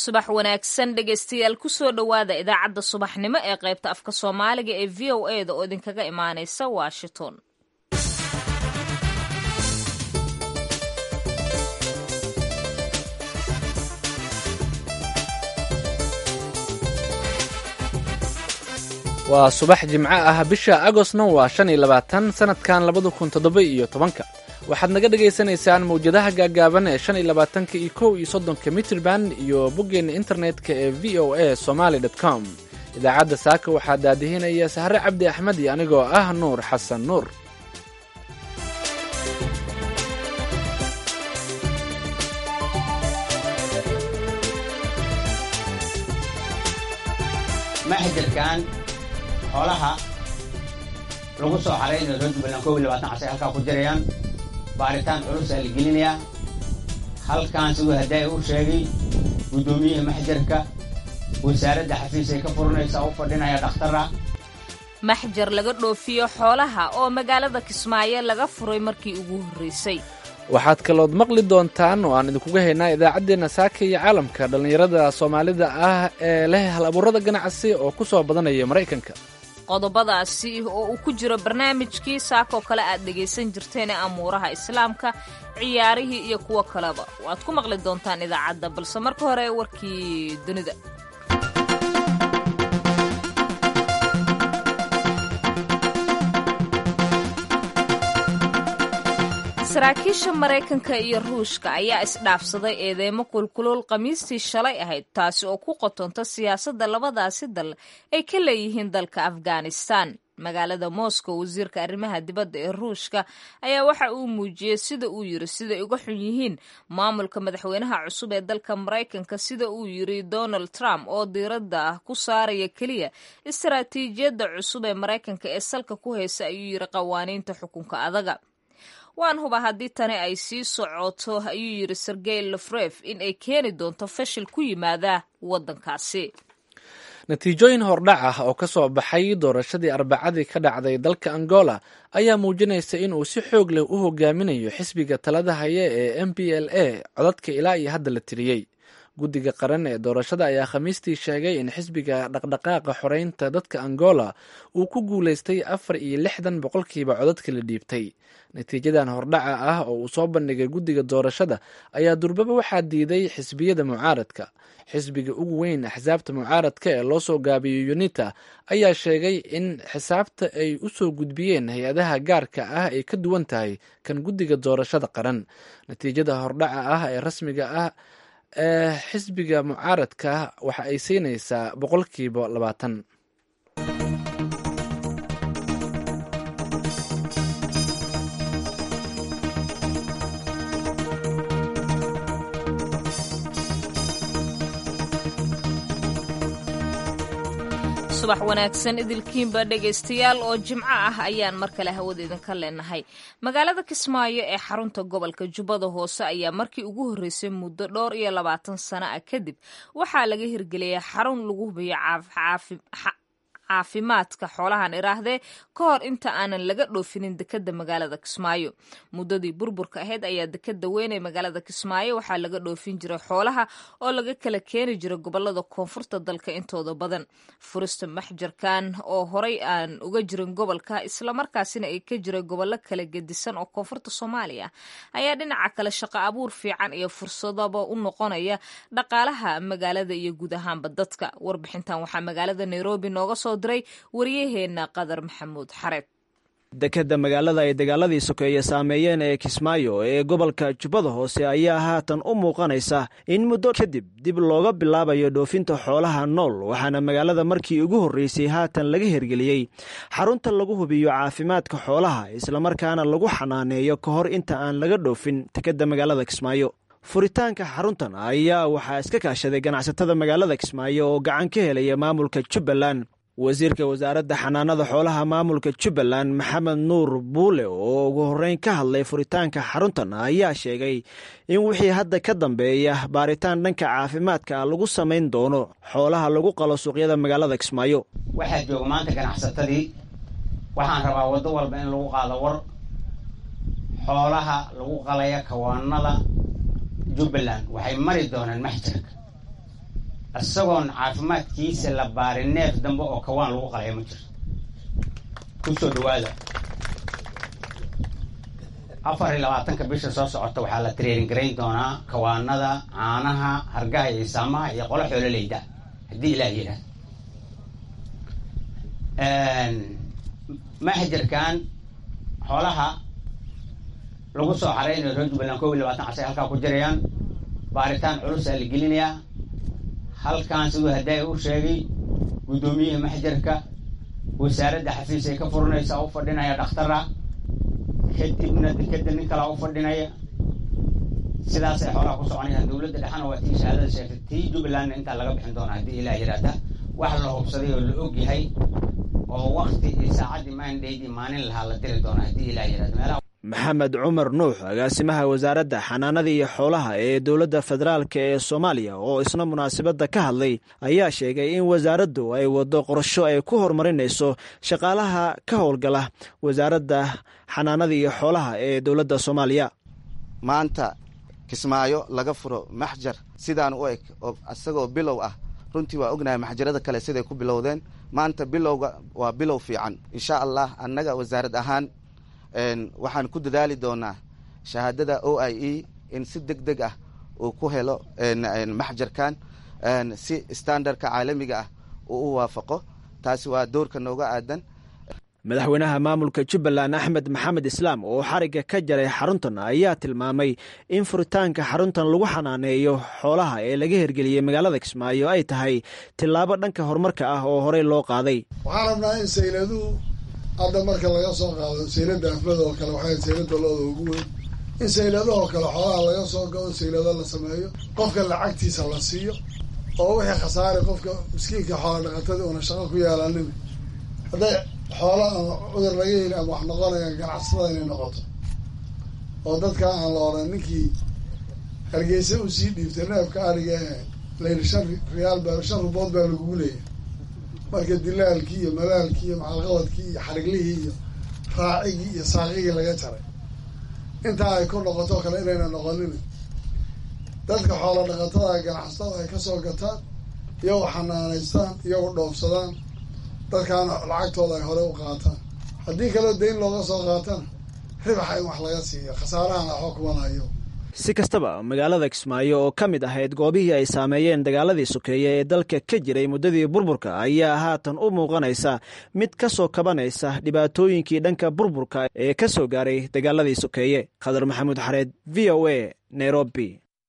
subax wanaagsan dhegaystayaal kusoo dhowaada idaacadda subaxnimo ee qaybta afka soomaaliga ee v o e da oo idinkaga imaanaysa washington waa subax jimco ah bisha agostna waa shan iyo labaatan sanadkan labada kun toddoba iyo tobanka waxaad naga dhagaysanaysaan mawjadaha gaagaaban ee shan iyo labaatanka iyo kow iyo soddonka mitrban iyo boggeenna internetka ee v o a somaly com idaacadda saaka waxaa daadihinaya sahre cabdi axmed iyo anigoo ah nuur xasan nuur maxjirkan xoolaha lagu soo xaraynayo reer jubbaland kow iyo labaatan casay halkaa ku jirayaan baaritaan culusaa la gelinayaa halkan siduu hadaaya u sheegay guddoomiyaha maxjarka wasaaradda xafiis ay ka furanaysaa u fadhinaya dhakhtara maxjar laga dhoofiyo xoolaha oo magaalada kismaayo laga furay markii ugu horreysay waxaad kalood maqli doontaan oo aan idinkuga haynaa idaacaddeenna saaka iyo caalamka dhallinyarada soomaalida ah ee leh hal abuurada ganacsi oo ku soo badanaya maraykanka qodobadaasi oo uu ku jiro barnaamijkii saakoo kale aad dhegaysan jirteen ee amuuraha islaamka ciyaarihii iyo kuwo kaleba waad ku maqli doontaan idaacadda balse marka hore warkii dunida saraakiisha maraykanka iyo ruushka ayaa isdhaafsaday eedeymo kulkulul khamiistii shalay ahayd taasi oo ku qotonta siyaasadda labadaasi dal ay ka leeyihiin dalka afghanistan magaalada moscow wasiirka arrimaha dibadda ee ruushka ayaa waxa uu muujiyey sida uu yiri siday uga xun yihiin maamulka madaxweynaha cusub ee dalka maraykanka sida uu yiri donald trump oo diiradda ah ku saaraya keliya istaraatiijiyadda cusub ee maraykanka ee salka ku haysa ayuu yiri qawaaniinta xukunka adaga waan huba haddii tani ay sii socoto ayuu yidhi sergey lafref in ay keeni doonto fashil ku yimaada waddankaasi natiijooyin hordhac ah oo ka soo baxay doorashadii arbacadii ka dhacday dalka angola ayaa muujinaysa in uu si xoog leh u hogaaminayo xisbiga talada haya ee m b l a codadka ilaa iyo hadda la tiriyey guddiga qaran ee doorashada ayaa khamiistii sheegay in xisbiga dhaqdhaqaaqa xoreynta dadka angola uu ku guulaystay afar iyo lixdan boqolkiiba codadka la dhiibtay natiijadan hordhaca ah oo uu soo bandhigay guddiga doorashada ayaa durbaba waxaa diiday xisbiyada mucaaradka xisbiga ugu weyn axsaabta mucaaradka ee loo soo gaabiyey unita ayaa sheegay in xisaabta ay u soo gudbiyeen hay-adaha gaarka ah ay ka duwan tahay kan guddiga doorashada qaran natiijada hordhaca ah ee rasmiga ah ee xisbiga mucaaradka waxa ay siinaysaa boqolkiiba labaatan subax wanaagsan idilkiinba dhegaystayaal oo jimco ah ayaan mar kale hawada idinka leenahay magaalada kismaayo ee xarunta gobolka jubbada hoose ayaa markii ugu horreysay muddo dhowr iyo labaatan sano ah kadib waxaa laga hirgeliyay xarun lagu hubiyo caafimaadka xoolahan iraahdee ka hor inta aanan laga dhoofinin dekeda magaalada kismaayo muddadii burburka ahayd ayaa dekeda weyn ee magaalada kismaayo waxaa laga dhoofin jiray xoolaha oo laga kala keeni jiray gobolada koonfurta dalka intooda badan furista maxjarkan oo horay aan uga jirin gobolka islamarkaasina ay ka jiray gobollo kala gedisan oo koonfurta soomaaliya ayaa dhinaca kale shaqo abuur fiican iyo fursadaba u noqonaya dhaqaalaha magaalada iyo guud ahaanba dadka warbixintan waxaa magaalada nairobi nooga soo waryaheena qadar maxamuud xareed dekeda magaalada ay dagaaladii sokeeye saameeyeen ee kismaayo ee gobolka jubbada hoose ayaa haatan u muuqanaysa in muddo kadib dib looga bilaabayo dhoofinta xoolaha nool waxaana magaalada markii ugu horreysay haatan laga hirgeliyey xarunta lagu hubiyo caafimaadka xoolaha islamarkaana lagu xanaaneeyo ka hor inta aan laga dhoofin dekeda magaalada kismaayo furitaanka xaruntan ayaa waxaa iska kaashaday ganacsatada magaalada kismaayo oo gacan ka helaya maamulka jubbaland wasiirka wasaaradda xanaanada xoolaha maamulka jubbaland maxamed nuur buule oo ugu horreyn ka hadlay furitaanka xaruntan ayaa sheegay in wixii hadda ka dambeeya baaritaan dhanka caafimaadka lagu samayn doono xoolaha lagu qalo suuqyada magaalada kismaayo waxaa jooga maanta ganacsatadii waxaan rabaa waddo walba in lagu qaado war xoolaha lagu qalaya kawaanada jubbaland waxay mari doonaan maxjarka isagoon caafimaadkiisa la baarin neef dambe oo kawaan lagu qalaya ma jirto kusoo dhawaada afar iyo labaatanka bisha soo socota waxaa la training garayn doonaa kawaanada caanaha hargaha iyo isaamaha iyo qolo xoololeyda haddii ilaah yidhaah maxjarkan xoolaha lagu soo xaraynayo reer jubbaland kob iyo labaatan casay halkaa ku jirayaan baaritaan culusaa la gelinayaa halkan siduu haddaa u sheegay guddoomiyaha maxjarka wasaaradda xafiis ay ka furanaysaa u fadhinaya dhakhtara kadibna dekeda nin kalaa u fadhinaya sidaasay xoolaha ku soconayaan dowladda dhexana waa tii shahaadada sheegtay tii jubbalandna intaa laga bixin doona haddii ilaah yidhaahda wax la hubsaday oo la og yahay oo wakti iyo saacaddii maandhaydii maalin lahaa la diri doona haddii ilaah yidhahda meelaha maxamed cumar nuux agaasimaha wasaaradda xanaanada iyo xoolaha ee dowladda federaalk ee soomaaliya oo isna munaasabadda ka hadlay ayaa sheegay in wasaaraddu ay waddo qorsho ay ku horumarinayso shaqaalaha ka howlgala wasaaradda xanaanada iyo xoolaha ee dowladda soomaaliya maanta kismaayo laga furo maxjar sidaan u eg oo isagoo bilow ah runtii waa ognahay maxjarada kale siday ku bilowdeen maanta bilowga waa bilow fiican insha allah annaga wasaarad ahaan waxaan ku dadaali doonaa shahaadada o i e in si deg deg ah uu ku helo maxjarkan si standardka caalamiga ah uu u waafaqo taasi waa doorka nooga aadan madaxweynaha maamulka jubbaland axmed maxamed islaam oo xarigga ka jaray xaruntan ayaa tilmaamay in furitaanka xaruntan lagu xanaaneeyo xoolaha ee laga hirgeliyey magaalada kismaayo ay tahay tillaabo dhanka horumarka ah oo horey loo qaaday waxaan rabnaa in sayladuhu hadda marka laga soo qaado saylada afmada oo kale waxay saylada looda ugu weyn in sayladahoo kale xoolaha laga soo gado saylado la sameeyo qofka lacagtiisa la siiyo oo wixii khasaare qofka miskiinka xoola dhaqatada una shaqo ku yeelanin hadday xoola ama cudur laga heli ama wax noqonayaan ganacsatada inay noqoto oo dadka aan la oran ninkii hargeysa usii dhiibtay neefka ariga ee layli shan riyaal baa shan rubood baa lagugu leeyahay marka dilaalkii iyo malaalkii iyo macalqabadkii iyo xariglihii iyo raacigii iyo saaqigii laga jaray intaa ay ku noqoto kale inayna noqonin dadka xoola dhaqatada ganacsatada ay kasoo gataan iyagoo xanaanaystaan iyagoo dhoofsadaan dadkaana lacagtooda ay hore u qaataan haddii kaleo dayn looga soo qaatana ribaxa in wax laga siiyo khasaarahana waxba kumanayo si kastaba magaalada kismaayo oo ka mid ahayd goobihii ay saameeyeen dagaaladii sokeeye ee dalka ka jiray muddadii burburka ayaa haatan u muuqanaysa mid ka soo kabanaysa dhibaatooyinkii dhanka burburka ee ka soo gaaray dagaaladii sokeeye khadar maxamuud xareed v o a nairobi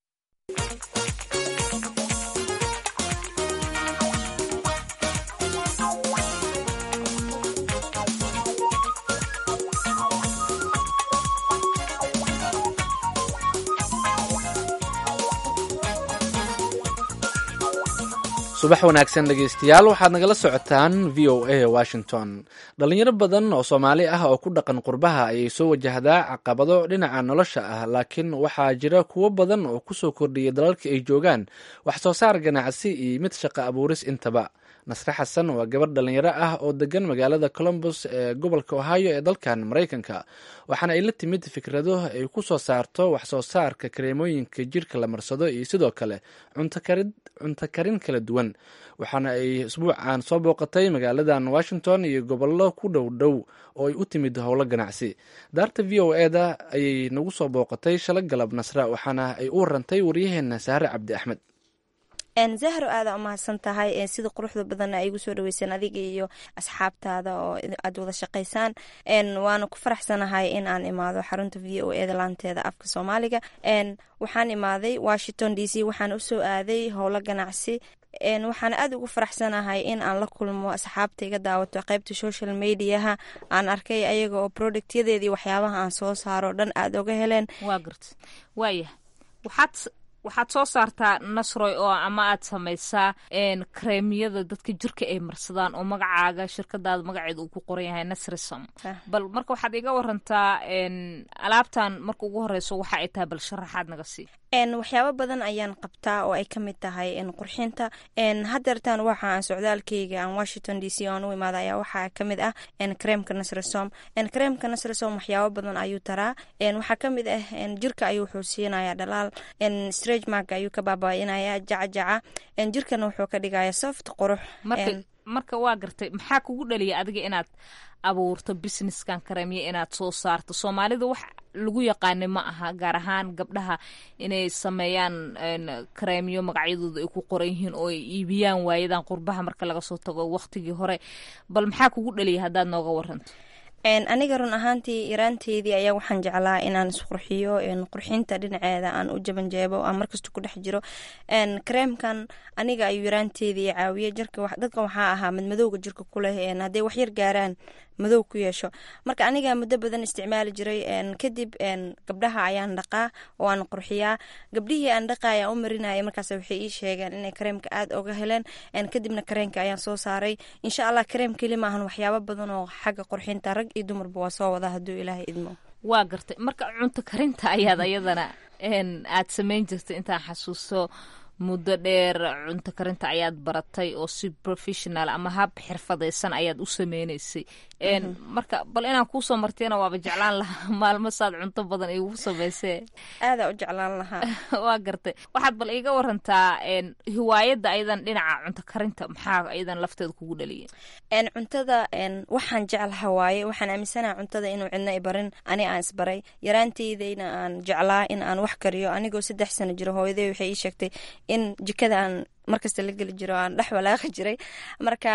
subax wanaagsan dhegeystayaal waxaad nagala socotaan v o a washington dhalinyaro badan oo soomaali ah oo ku dhaqan qurbaha ayay soo wajahdaa caqabado dhinaca nolosha ah laakiin waxaa jira kuwo badan oo kusoo kordhiyay dalalka ay joogaan wax soo saar ganacsi iyo mid shaqo abuuris intaba nasre xasan waa gabarh dhalinyaro ah oo degan magaalada colombus ee gobolka ohio ee dalkan maraykanka waxaana ay la timid fikrado ay ku soo saarto wax soo saarka kareemooyinka jirka la marsado iyo sidoo kale cunto karin kala duwan waxaana ay isbuucan soo booqatay magaaladan washington iyo gobollo ku dhow dhow oo ay u timid howlo ganacsi daarta v o e da ayay nagu soo booqatay shala galab nasra waxaana ay u warantay waryaheena saare cabdi axmed zahro aada umahadsan tahay sida quruxda badanna ay igu soo dhaweyseen adiga iyo asxaabtaada oo aad wada shaqaysaan waana ku faraxsanahay in aan imaado xarunta v o e da laanteeda afka soomaaliga waxaan imaaday washington d c waxaan usoo aaday howlo ganacsi waxaana aada ugu faraxsanahay in aan la kulmo asxaabta iga daawato qeybta social mediaha aan arkay ayaga oo productyadeedii waxyaabaha aan soo saaro dhan aada oga heleen waa garta waaya waxaad waxaad soo saartaa nasroy oo ama aad samaysaa kareemiyada dadka jirka ay marsadaan oo magacaaga shirkadaada magaceeda uu ku qoran yahay nasrisam bal marka waxaad iga warantaa alaabtan marka ugu horeyso waxa ay tahay bal sharaxaad naga sii waxyaabo badan ayaan qabtaa oo ay ka mid tahay qurxinta hadeertaan waxa aan socdaalkeyga aan washington d c aan u imaada ayaa waxaa kamid ah kareemka nasresom kareemka nasresom waxyaabo badan ayuu taraa waxaa kamid ah jirka ayuu wuxuu siinaya dhalaal strage mark ayuu ka baabainaya jacajaca jirkana wuxuu ka dhigaya soft qurux marka waa gartay maxaa kugu dhaliya adiga inaad abuurto businesskan kareemya inaad soo saarto soomaalida wax lagu yaqaana ma aha gaar ahaan gabdhaha inay sameeyaan kareemyo magacyadooda ay ku qoran yihiin oo ay iibiyaan waayadan qurbaha marka laga soo tago waqtigii hore bal maxaa kugu dhaliya haddaad nooga waranto aniga run ahaantii yaraanteydii ayaa waxaan jeclaa inaan isqurxiyo qurxinta dhinaceeda aan u jabanjeebo aan markasta ku dhex jiro kareemkan aniga ayuu yaraanteedii caawiye dadka waxaa ahaa madmadowga jirka kuleh hadday waxyar gaaraan madow ku yeesho marka aniga muddo badan isticmaali jiray kadib gabdhaha ayaan dhaqaa oo aan qurxiyaa gabdhihii aan dhaqa ayaan u marinaya markaas waxay ii sheegeen inay kareemka aada oga heleen kadibna kareenka ayaan soo saaray insha allah kareem keli maahan waxyaabo badan oo xagga qurxinta rag iyo dumarba waa soo wada hadduu ilaahay idmo waa gartay marka cunto karinta ayaad ayadana aad samayn jirtay intaan xasuusto muddo dheer cunto karinta ayaad baratay oo si professional ama hab xirfadaysan ayaad u sameynaysay marka bal inaan kuusoo martiyana waaba jeclaan lahaa maalmo saad cunto badan igu samaysee aadaa u jeclaan lahaa waa gartay waxaad bal iiga warantaa hiwaayadda ayadan dhinaca cunto karinta maxaa ayadan lafteeda kugu dhaliya cuntada waxaan jeclaha waaye waxaan aaminsanaha cuntada inuu cidna i barin ani aan isbaray yaraanteydayna aan jeclaa in aan wax kariyo anigoo saddex sano jiro hooyaday waxay ii sheegtay in jikada aan markasta la geli jiro aan dhex walaaqi jiray marka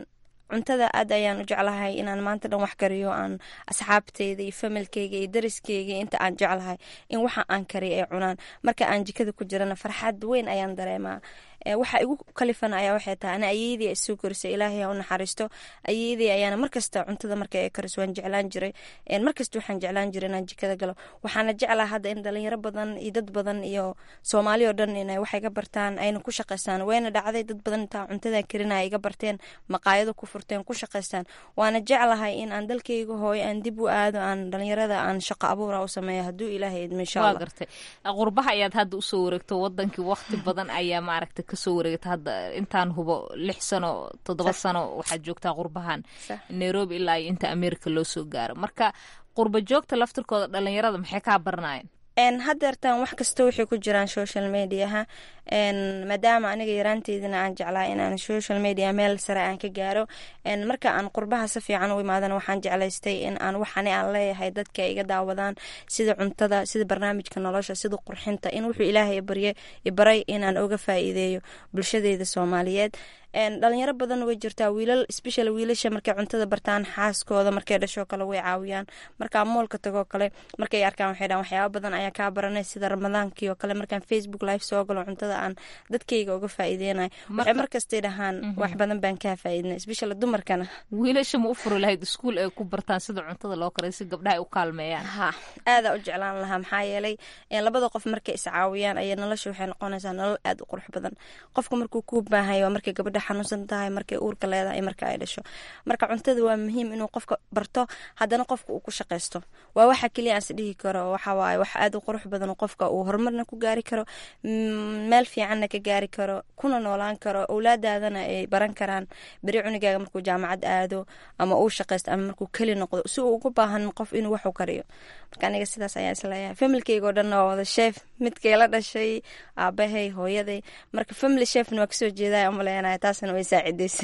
cuntada aad ayaan u jeclahay inaan maanta dhan wax kariyo aan asxaabteyda iyo familkeyga iyo dariskeyga inta aan jeclahay in waxa aan kariyo ay cunaan marka aan jikada ku jirana farxad weyn ayaan dareemaa waxa igu kalifan ayaa waxay tahay ana ayeydii isoo korisay ilaahay ha u naxariisto ayeydii ayaana markasta cuntada marka ay kariso waan jeclaan jiray markasta waxaan jeclaan jiray inaan jikada galo waxaana jeclaa hadda in dhalinyaro badan iyo dad badan iyo soomaali oo dhan inay wax iga bartaan ayna ku shaqaystaan wayna dhacday dad badan intaa cuntada karinaya iga barteen maqaayado ku furteen ku shaqaystaan waana jeclahay in aan dalkayga hooyo aan dib u aado aan dhalinyarada aan shaqo abuura u sameeyo hadduu ilaahay idmo insha allah gartay qurbaha ayaad hadda usoo wareegto wadankii waqti badan ayaa maaragtay kasoo wareegta hadda intaan hubo lix sano toddoba sano waxaad joogtaa qurbahan nairobi ilaa iyo inta america loo soo gaaro marka qurba joogta laftirkooda dhalinyarada maxay kaa baranayen hadeertaan wax kasta waxay ku jiraan social mediaha maadaama aniga yaraanteydina aan jeclaa inaan social media meel sare aan ka gaaro marka aan qurbaha si fiican u imaadana waxaan jeclaystay in aan waxani aan leeyahay dadka iga daawadaan sida cuntada sida barnaamijka nolosha sida qurxinta in wuxuu ilaahay barye ibaray inaan oga faa'iideeyo bulshadeyda soomaaliyeed dhalinyaro badan way jirtaa wiilal special wiilasha markay cuntada bartaan xaaskooda markay dhashoo kale way caawiyaan markaa moolka tagoo kale markay arkaan waxay dhahan waxyaaba badan ayaa kaa baranay sida ramadaankii oo kale markaan facebook live soo galo cuntada aan dadkayga uga faa'iideynayo waxay markastay dhahaan wax badan baan kaa faa'iidinay special dumarkana wiilasha ma u furi lahayd iskuul ay ku bartaan sida cuntada loo karay si gabdhaha ay u kaalmeeyaan ha aadaa u jeclaan lahaa maxaa yeelay labada qof markay iscaawiyaan ayaa nolosha waxay noqonaysaa nolol aada u qurux badan qofka markuu kuu baahayo waa markay gabadha xanuunsan tahay markay uurka leedahay marka ay dhasho marka cuntada waa muhiim inuu qofka barto haddana qofka uu ku shaqaysto waa waxa keliya aan is dhihi karo waxa waaye wax aada u qurux badan qofka uu horumarna ku gaari karo meel fiicanna ka gaari karo kuna noolaan karo owlaadaadana ay baran karaan beri cunigaaga markuu jaamacad aado ama uu shaqaysto ama markuu keli noqdo si uu ugu baahan qof inuu waxu kariyo marka aniga sidaas ayaa isleeyahay familkeyga oo dhan waa wada sheef midkay la dhashay aabahay hooyaday marka family chefna waa kasoo jeedaya umaleynaya taasna way saacideysa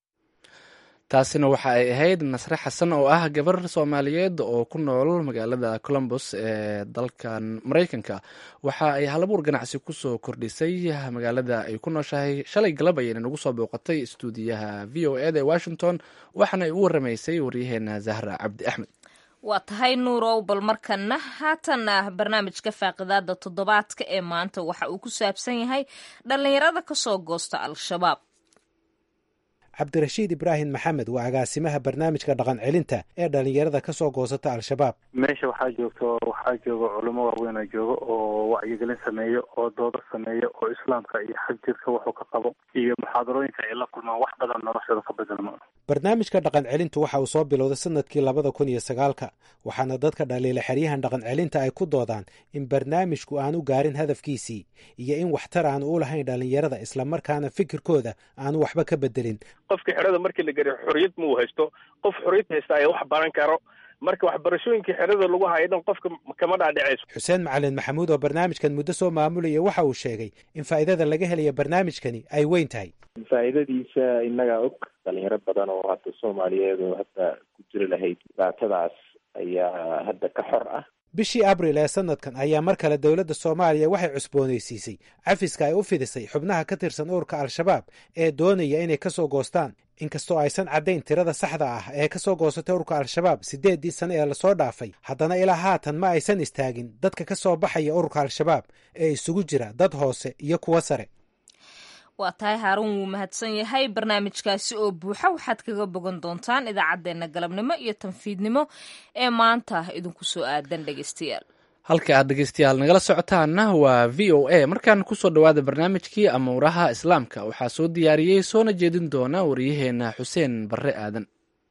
taasina waxa ay ahayd nasre xasan oo ah gabar soomaaliyeed oo ku nool magaalada colombos ee dalkan maraykanka waxa ay halabuur ganacsi kusoo kordhisay magaalada ay ku nooshahay shalay galab ayayna nagu soo booqatay istuudiyaha v o eda ee washington waxaana ay u waramaysay waryaheena zahra cabdi axmed waa tahay nuurow bal markana haatana barnaamijka faaqidaada toddobaadka ee maanta waxa uu ku saabsan yahay dhallinyarada kasoo goosta al-shabaab cabdirashiid ibraahim maxamed waa agaasimaha barnaamijka dhaqan celinta ee dhallinyarada ka soo goosata al-shabaab meesha waxaa joogto waxaa jooga culamo waaweynoo jooga oo wacyigelin sameeyo oo doodo sameeyo oo islaamka iyo xag jirka wuxuu ka qabo iyo muxaadarooyinka ay la kulmaan wax badan noloshooda ka bedelmo barnaamijka dhaqan celintu waxa uu soo bilowday sanadkii labada kun iyo sagaalka waxaana dadka dhaliila xeryahan dhaqan celinta ay ku doodaan in barnaamijku aanu gaarin hadafkiisii iyo in waxtar aan u lahayn dhallinyarada islamarkaana fikirkooda aanu waxba ka bedelin qofka xerada markii la gariyo xorriyad ma uu haysto qof xorriyad haysta ayaa wax baran karo marka waxbarashooyinkii xerada lagu hayo dhan qofka kama dhaadhicayso xuseen macalin maxamuud oo barnaamijkan muddo soo maamulaya waxa uu sheegay in faa'iidada laga helaya barnaamijkani ay weyn tahay faa'iidadiisa innagaa og dhalinyaro badan oo hadda soomaaliyeed oo hadda ku jiri lahayd dhibaatadaas ayaa hadda ka xor ah bishii abril ee sanadkan ayaa mar kale dowladda soomaaliya waxay cusboonaysiisay cafiska ay u fidisay xubnaha ka tirsan ururka al-shabaab ee doonaya inay ka soo goostaan inkastoo aysan caddayn tirada saxda ah ee ka soo goosatay ururka al-shabaab siddeeddii sane ee lasoo dhaafay haddana ilaa haatan ma aysan istaagin dadka ka soo baxaya ururka al-shabaab ee isugu jira dad hoose iyo kuwo sare waa tahay haaruun wuu mahadsan yahay barnaamijkaasi oo buuxa waxaad kaga bogan doontaan idaacaddeenna galabnimo iyo tanfiidnimo ee maanta idinku soo aadan dhegeystayaal halka aad dhegeystayaal nagala socotaanna waa v o a markaan kusoo dhowaada barnaamijkii amuuraha islaamka waxaa soo diyaariyey soona jeedin doona waryaheena xuseen barre aadan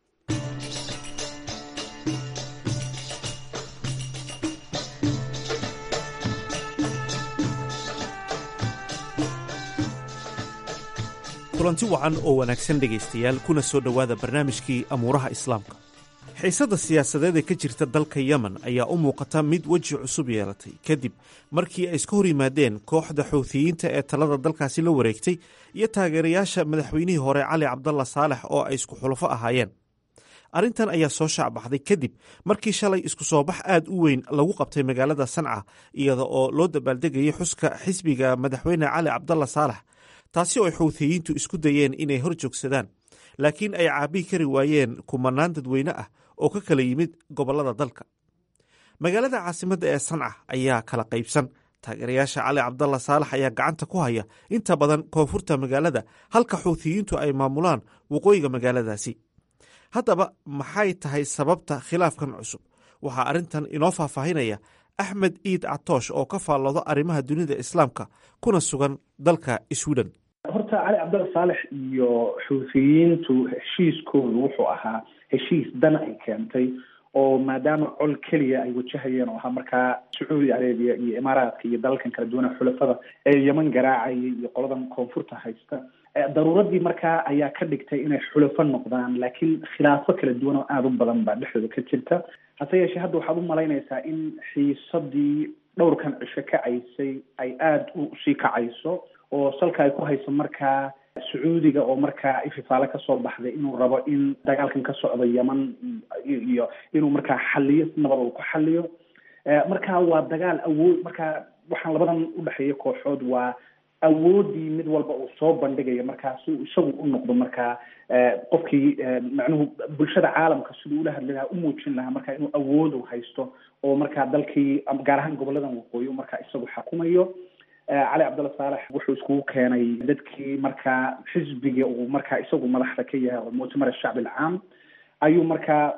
kulanti wacan oo wanaagsan dhegaystayaal kuna soo dhowaada barnaamijkii amuuraha islaamka xiisadda siyaasadeed ee ka jirta dalka yemen ayaa u muuqata mid weji cusub yeelatay kadib markii ay iska hor yimaadeen kooxda xuuthiyiinta ee talada dalkaasi la wareegtay iyo taageerayaasha madaxweynihii hore cali cabdalla saalex oo ay isku xulafo ahaayeen arrintan ayaa soo shaacbaxday kadib markii shalay isku soo bax aad u weyn lagu qabtay magaalada sanca iyada oo loo dabaaldegayay xuska xisbiga madaxweyne cali cabdalla saalex taasi oo ay xuuthiyiintu isku dayeen inay hor joogsadaan laakiin ay caabii kari waayeen kumanaan dadweyne ah oo ka kala yimid gobollada dalka magaalada caasimadda ee sanca ayaa kala qaybsan taageerayaasha cali cabdalla saalax ayaa gacanta ku haya inta badan koonfurta magaalada halka xuuthiyiintu ay maamulaan waqooyiga magaaladaasi haddaba maxay tahay sababta khilaafkan cusub waxaa arrintan inoo faahfaahinaya axmed iid catoosh oo ka faallooda arrimaha dunida islaamka kuna sugan dalka sweden horta cali cabdalla saalex iyo xuuthiyiintu heshiiskoodu wuxuu ahaa heshiis dan ay keentay oo maadaama col keliya ay wajahayeen oo ahaa markaa sacuudi arabiya iyo imaaraadka iyo dalalkan kala duwana xulafada ee yeman garaacayay iyo qoladan koonfurta haysta daruuradii markaa ayaa ka dhigtay inay xulafo noqdaan laakiin khilaafo kala duwan oo aada u badan baa dhexdooda ka jirta hase yeeshee hadda waxaad u malaynaysaa in xiisadii dhowrkan cisho kacaysay ay aada u sii kacayso oo salka ay ku hayso markaa sacuudiga oo markaa ififaale kasoo baxday inuu rabo in dagaalkan ka socdo yeman iyo inuu markaa xaliyo si nabad uu ku xaliyo marka waa dagaal awood marka waxaan labadan udhexeeya kooxood waa awoodii mid walba uu soo bandhigayo markaa si uu isagu u noqdo markaa qofkii macnuhu bulshada caalamka siduu ula hadli lahaa u muujin lahaa marka inuu awood u haysto oo markaa dalkii gaar ahaan goboladan waqooyi markaa isagu xakumayo cali cabdalla saalex wuxuu iskugu keenay dadkii markaa xisbiga uu markaa isagu madaxda ka yahay oo muctamar ashacbi alcaam ayuu markaa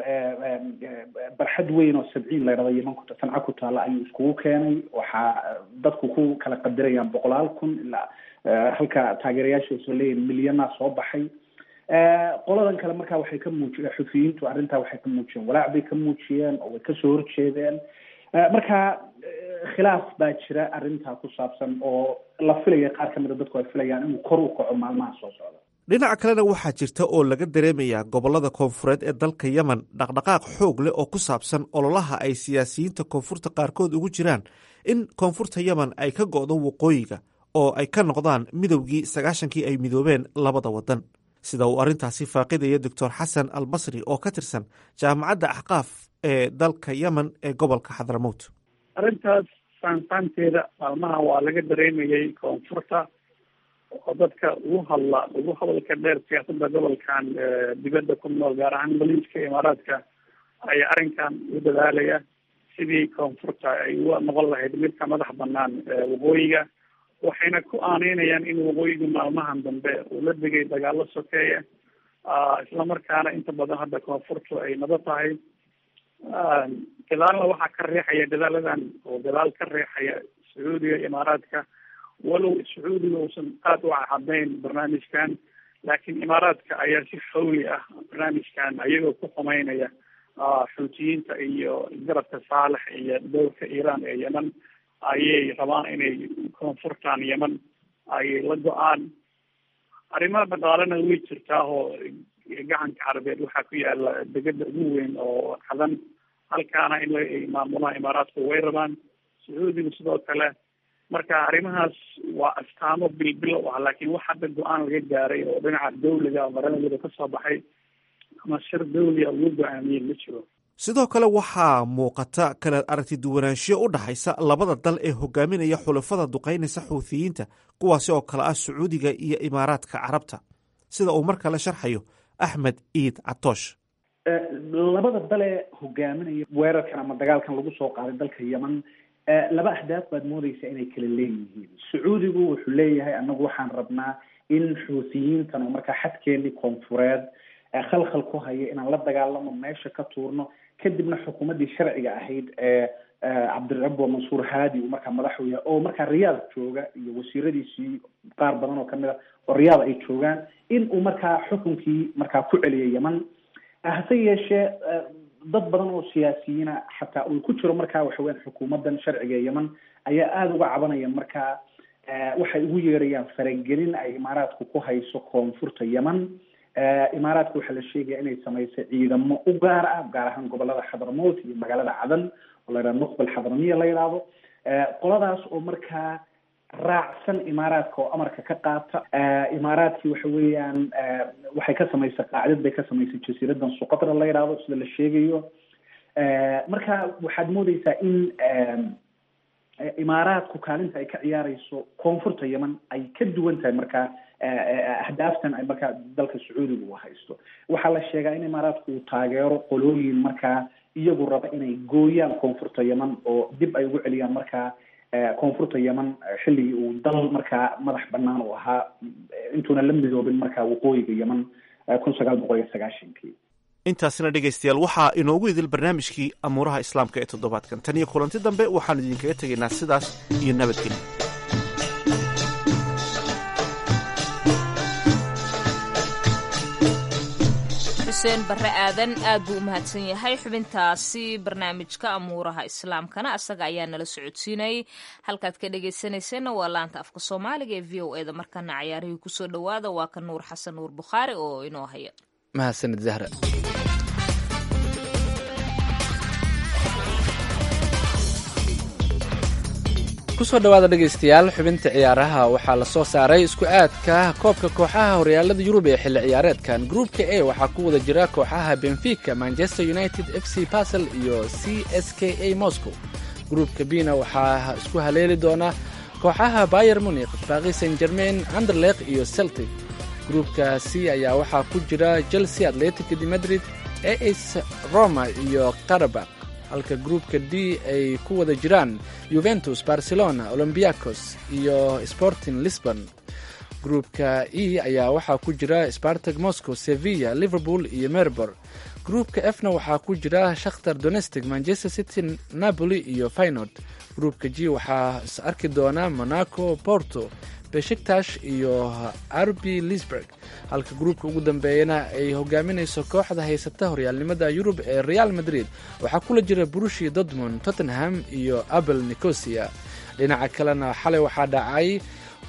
barxad weyn oo sabciin la ydhahdo yeman ku sanca ku taalla ayuu iskugu keenay waxaa dadku ku kala qadirayaan boqolaal kun ilaa halka taageerayaashiisu leeyihin milyanaa soo baxay qoladan kale markaa waxay ka muujiyen xufiyiintu arrintaa waxay ka muujiyeen walaac bay ka muujiyeen oo way kasoo horjeedeen marka khilaaf baa jira arrintaa ku saabsan oo la filaya qaar ka mida dadku ay filayaan inuu kor u kaco maalmaha soo socda dhinaca kalena waxaa jirta oo laga dareemayaa gobollada koonfureed ee dalka yemen dhaqdhaqaaq xoog leh oo ku saabsan ololaha ay siyaasiyiinta koonfurta qaarkood ugu jiraan in koonfurta yemen ay ka go'do waqooyiga oo ay ka noqdaan midowgii sagaashankii ay midoobeen labada waddan sida uu arrintaasi faaqidaya doctor xasan al basri oo ka tirsan jaamacadda axqaaf ee dalka yemen ee gobolka xadramowt arrintaas faanfaanteeda maalmaha waa laga dareemayay koonfurta oo dadka ugu hadla ugu hadalka dheer siyaasadda gobolkan dibadda ku nool gaar ahaan maliiska imaaraadka ayaa arrinkan u dadaalaya sidii koonfurta ay u noqon lahayd midka madax banaan waqooyiga waxayna ku aaneynayaan in waqooyigu maalmahan dambe uu la degay dagaalo sokeeya islamarkaana inta badan hadda koonfurtu ay nado tahay gadaalna waxaa ka riixaya dadaaladan oo gadaal ka riixaya sacuudiga imaaraadka walow sacuudiga uusan aad u cadayn barnaamijkan laakiin imaaraadka ayaa si xawli ah barnaamijkan ayagoo ku xumeynaya xuutiyiinta iyo garabka saalex iyo dowlka iiraan ee yemen ayay rabaan inay koonfurtan yemen ay la go-aan arrimaha dhaqaalena way jirtaa oo gacanka carabeed waxaa ku yaala degada ugu weyn oo cadan halkaana in la maamulaan imaaraadku way rabaan sacuudiga sidoo kale marka arrimahaas waa astaamo bilbilow ah laakiin wax hadda go-aan laga gaaray oo dhinaca dawliga maranadooda kasoo baxay ama shir dawliga lagu go-aamiyey ma jiro sidoo kale waxaa muuqata kala aragti duwanaanshiyo u dhaxaysa labada dal ee hogaaminaya xulafada duqaynaysa xuuthiyiinta kuwaasi oo kale ah sacuudiga iyo imaaraadka carabta sida uu mar kale sharxayo axmed iid catoosh labada dale hogaaminaya weerarkan ama dagaalkan lagu soo qaaday dalka yemen laba ahdaaf baad moodeysa inay kala leeyihiin sacuudigu wuxuu leeyahay anagu waxaan rabnaa in xuuthiyiintan oo markaa xadkeenii koonfureed khalkhal ku haya inaan la dagaalamo meesha ka tuurno kadibna xukuumaddii sharciga ahayd ee cabdirabo mansuur haadi uu markaa madaxu yahay oo markaa riyaad jooga iyo wasiiradiisii qaar badan oo kamid a oo riyaad ay joogaan in uu markaa xukunkii markaa ku celiyay yemen hase yeeshee dad badan oo siyaasiyiina xataa uu ku jiro markaa waxaweyaan xukuumaddan sharciga ee yemen ayaa aada uga cabanaya markaa waxay ugu yeerayaan faragelin ay imaaraadku ku hayso koonfurta yemen imaaraadka waxaa la sheegaya inay samaysay ciidamo u gaar ah gaar ahaan gobolada xadramowt iyo magaalada cadan oo la yidhaha nuqbal xadramiya la yidhaahdo qoladaas oo markaa raacsan imaaraadka oo amarka ka qaata imaaraadkii waxa weeyaan waxay ka samaysay qaacdad bay ka samaysay jasiiradan suqatra la yidhaahdo sida la sheegayo marka waxaad moodeysaa in imaaraadku kaalinta ay ka ciyaareyso koonfurta yemen ay ka duwan tahay markaa ahdaaftan ay markaa dalka sacuudiga uu haysto waxaa la sheegaa in imaaraadku uu taageero qolooyin markaa iyagu raba inay gooyaan koonfurta yemen oo dib ay ugu celiyaan markaa koonfurta yemen xilligii uu dal markaa madax banaan uu ahaa intuuna la midoobin markaa waqooyiga yemen kun sagaal boqol iyo sagaashankii intaasina dhegaystayaal waxaa inoogu idil barnaamijkii amuuraha islaamka ee toddobaadkan tan iyo kulanti dambe waxaanu idinkaga tegaynaa sidaas iyo nabadgelyo xuseen barre aadan aad buu u mahadsan yahay xubintaasi barnaamijka amuuraha islaamkana asaga ayaa nala socodsiinayay halkaad ka dhegaysanayseena waa laanta afka soomaaliga ee v o eda markana cayaarihii kusoo dhowaada waa ka nuur xasan nuur bukhaari oo inoo haya mahadsanid zahra kusoo dhowaada dhegaystayaal xubinta ciyaaraha waxaa la soo saaray isku aadka koobka kooxaha horyaalada yurub ee xilli ciyaareedkan gruupka a waxaa ku wada jira kooxaha benfica manchester united f c basel iyo c s k a moscow gruupka bna waxaa isku haleeli doona kooxaha bayer munikh baaqi saint germain anderleq iyo celtic gruupka c ayaa waxaa ku jira chelsea atletic de madrid as roma iyo qarabak halka gruupka d ay ku wada jiraan yuventus barcelona olombiacos iyo sporting lisbon gruupka e ayaa waxaa ku jira spartag moscow sevilla liverpool iyo merbor gruupka fna waxaa ku jira shakhtar donestic manchester city napoli iyo faynord gruupka g waxaa is arki doona monaco porto beshiktash iyo arbi lisburg halka gruupka ugu dambeeyana ay hogaaminayso kooxda haysata horyaalnimada yurub ee real madrid waxaa kula jira brushi dortmund tottenham iyo abel nicosia dhinaca kalena xalay waxaa dhacay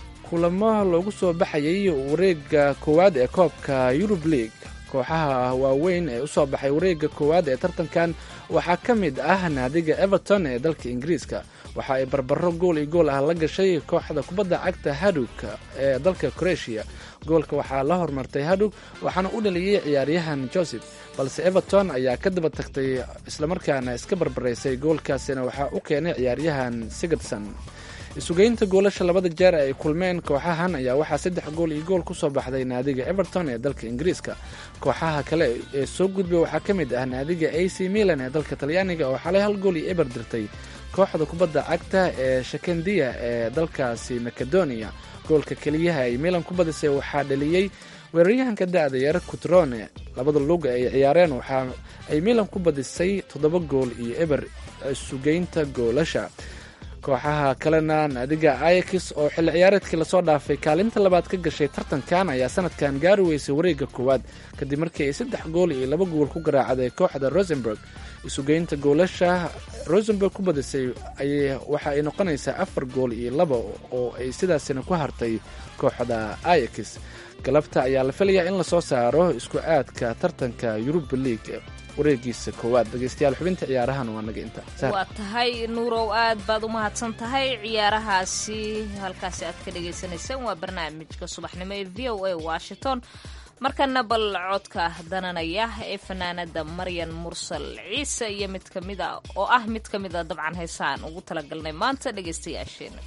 kulamo loogu soo baxayay wareega koowaad ee koobka yurub league kooxaha waaweyn ee usoo baxay wareega koowaad ee tartankan waxaa ka mid ah naadiga everton ee dalka ingiriiska waxa ay barbaro gool iyo gool ah la gashay kooxda kubadda cagta hadug ee dalka croatia goolka waxaa la hormartay hadug waxaana u dhaliyey ciyaaryahan joseph balse everton ayaa ka daba tagtay islamarkaana iska barbaraysay goolkaasina waxaa u keenay ciyaaryahan sigurdson isugeynta goolasha labada jeer ay kulmeen kooxahan ayaa waxaa saddex gool iyo gool kusoo baxday naadiga everton ee dalka ingiriiska kooxaha kale ee soo gudbay waxaa ka mid ah naadiga a c milan ee dalka talyaaniga oo xalay hal gool iyo eber dirtay kooxda kubadda cagta ee shakendiya ee dalkaasi macedonia goolka keliyaha ay milan ku badisay waxaa dhaliyey weeraryahanka da-da yar kutrone labada luga ay ciyaareen waxa ay milan ku badisay toddoba gool iyo eber sugeynta goolasha kooxaha kalena naadiga ayax oo xilli ciyaareedkii lasoo dhaafay kaalinta labaad ka gashay tartankan ayaa sanadkan gaari weysay wareega koowaad kadib markii ay saddex gool iyo laba gool ku garaacday kooxda rosenberg isugeynta goolasha rosenberg ku badisay waxa ay noqonaysaa afar gool iyo laba oo ay sidaasina ku hartay kooxda ayax galabta ayaa la filayaa in lasoo saaro isku aadka tartanka yuruba league wareegiisa koowaad dhegeystayaal xubinta ciyaarahan waa naga inta waa tahay nuurow aad baad u mahadsan tahay ciyaarahaasi halkaasi aad ka dhagaysanaysaan waa barnaamijka subaxnimo ee v o a washington markana bal codka dananaya ee fanaanada maryan mursal ciise iyo mid kamida oo ah mid ka mid a dabcan heesaan ugu talagalnay maanta dhegeystayaasheena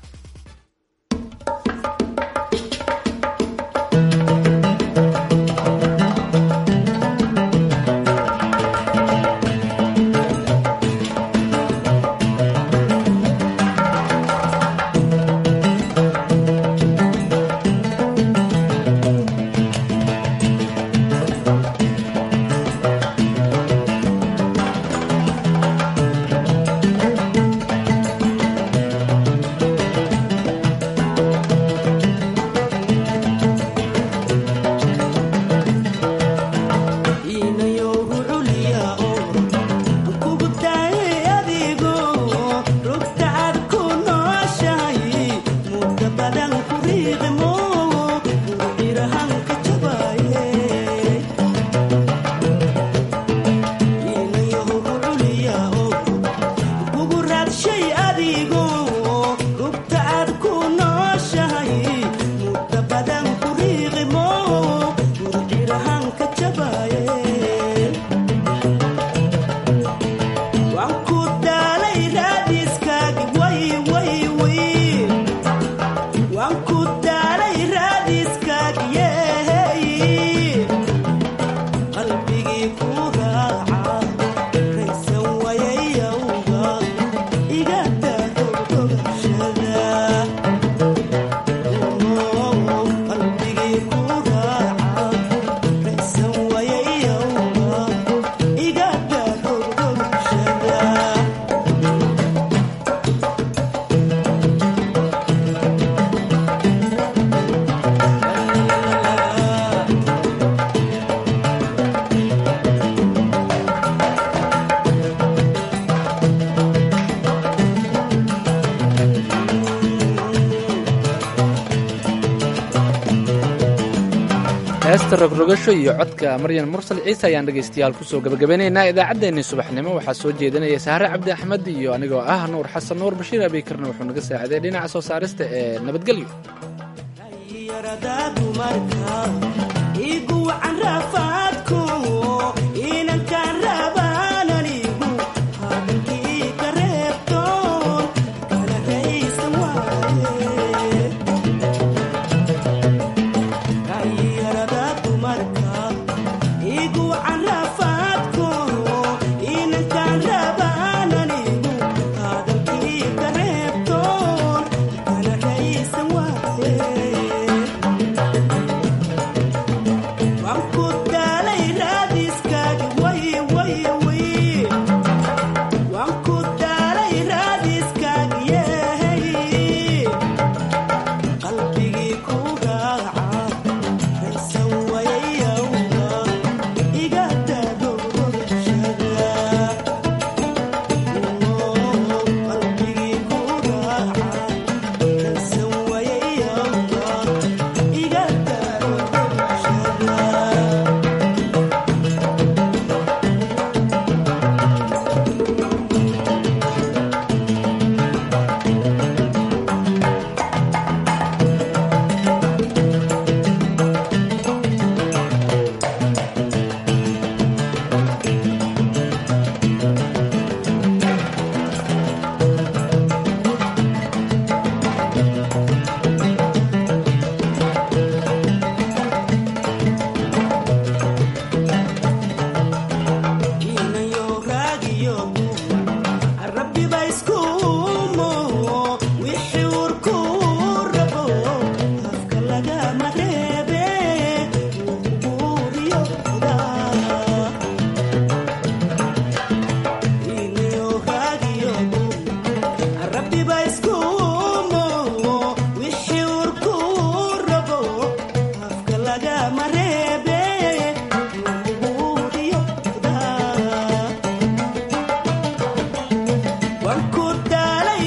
heesta rogrogasho iyo codka maryan mursal ciise ayaan dhegaystayaal kusoo gabagabeynaynaa idaacaddeenii subaxnimo waxaa soo jeedinaya sahre cabdi axmed iyo anigoo ah nuur xasan nuur bashiir abiikarna wuxuu naga saaciday dhinaca soo saarista ee nabadgelyo